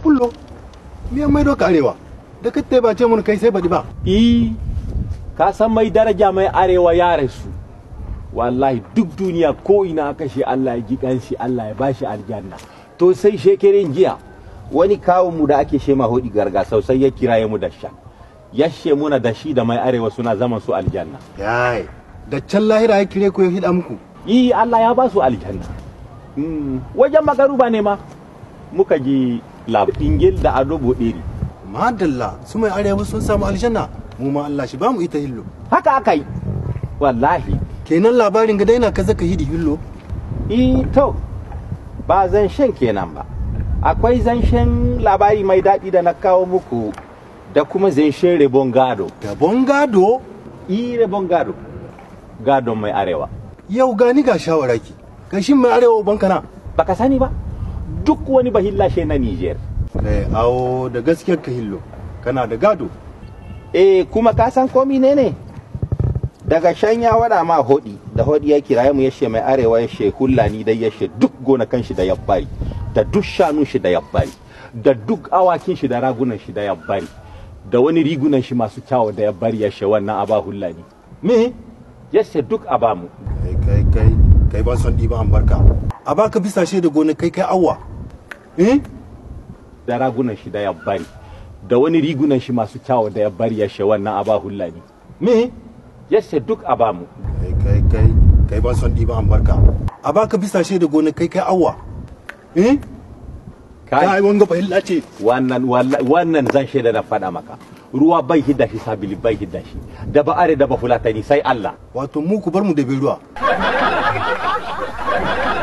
kullo me mai doka arewa da kai ba ce mun kai sai baɗi ba i ka san mai daraja mai arewa ya rasu wallahi duk duniya ko ina aka shi Allah ya ji kanshi Allah ya bashi aljanna to sai shekerin jiya wani kawun mu da ake shema hodi garga sosai ya kiraye mu da sha yashe muna da shi da mai arewa suna zaman su aljanna yayi da can lahira ya kire ku ya hida muku yi Allah ya ba su aljanna Mm, wajen magaruba ne ma muka ji labingil da ado bodiri madalla su mai arewa sun samu aljanna mu ma Allah shi ba mu ita hillo haka aka yi wallahi kenan labarin ga daina kaza ka hidi hillo i to ba zanshen kenan ba akwai zanshen labari mai daɗi da na kawo muku da kuma zanshen rebon gado gabon gado i rebon gado gadon mai arewa yau gani ga shawaraki gashin mai arewa bankana baka sani ba duk wani bahillashe na niger kai awo da gaskiyar ka hillo kana da gado eh kuma ka san komi ne ne daga shan ya wada ma hodi da hodi ya kiraye mu yashe mai arewa yashe hullani dai yashe duk gonakan shi da ya bari da duk shanun shi da ya bari da duk awakin shi da ragunan shi da ya bari da wani rigunan shi masu kyawu da ya bari yashe wannan aba hullani me yashe duk aba mu kai kai kai kai ban son ɗiba an barka a baka bisa shi da gona kai kai awwa eh da ragunan shi da ya bari da wani rigunan shi masu kyawu da ya bari yashe wannan aba hullani me yashe duk aba mu kai kai kai kai ban son ɗiba an barka a baka bisa shi da gona kai kai awwa eh kai wanga fahilla ce wannan walla- wannan zan shaida na faɗa maka ruwa bai hidda shi sabili bai hidda shi da ba are da ba fulatani sai Allah wato mu ku bar mu da bai ruwa